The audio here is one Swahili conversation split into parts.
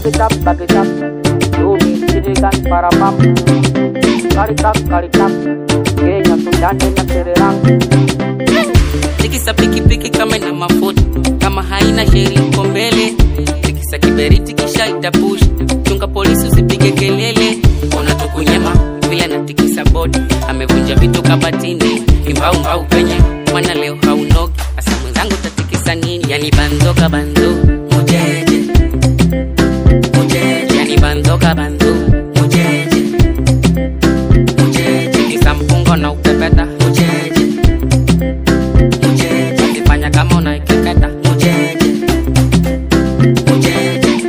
it up, back it up. You mean Sirigan Parapam. Karikak, karikak. Kenya, Sudan, na Sri Lanka. tikisa pikipiki kama ina mafuta kama haina sheri uko mbele tikisa kiberiti kisha itapush chunga polisi usipige kelele ona tukunyema vile anatikisa bodi amevunja vitu kabatini imbaumbau penye mwana leo haunogi hasa mwenzangu tatikisa nini yani banzoka banzo mujeje mujeje yani banzoka banzo mujeje mujeje tikisa mpungo na upepeta mujeje mujeje ukifanya kama unaikeketa mujeje mujeje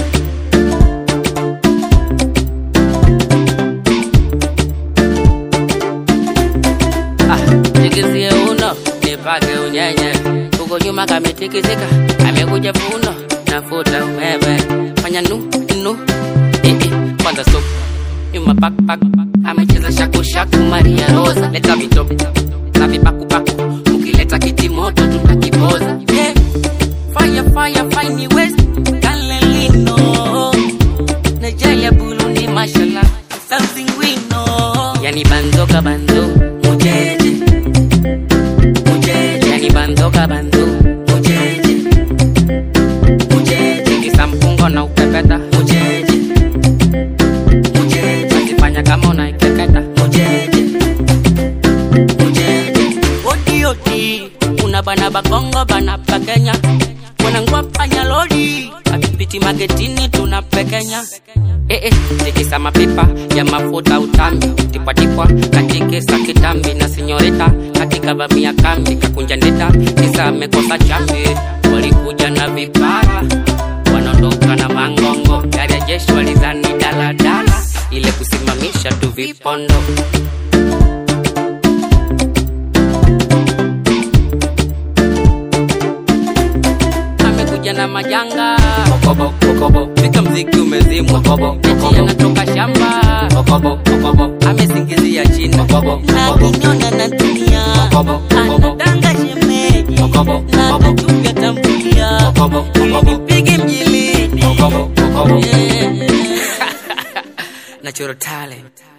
ah, tikisie uno nipake unyenye huko nyuma kametikisika amekuja funo nafuta umeme fanya nu nu eh, eh, kwanza stop nyuma pak pak amecheza shaku shaku Maria Rosa leta vitopu na vipakupaku ukileta kiti moto tutakipoza yeah. fire fire fine west Galilino Nigeria Burundi mashallah something we know yani banzoka banzo mujeje mujeje yani banzoka banzo mujeje mujeje kisa mpungo na upepeta mujeje mujeje akifanya kama unaikeketa mujeje mujeje odi odi una bana bakongo bana pakenya wanangwa panya lodi akipiti magetini tunapekenya Eh, eh, tikisa mapipa ya mafuta utambi tipwatipwa katikisa kitambi na sinyorita katika vamia kambi kakunja ndita kisa amekosa chambi walikuja na vipara wanaondoka na mangongo gari ya jeshi walizani daladala ile kusimamisha tu vipondo amekuja na majanga kokobo kokobo fika mziki umezimwa kokobo eti anatoka shamba kokobo kokobo amesingizia chini kokobo na kinyona na tulia kokobo kokobo anadanga shemeji kokobo na kokobo kachuga tambulia kokobo kokobo nipige mjilini kokobo kokobo Yeah. natural talent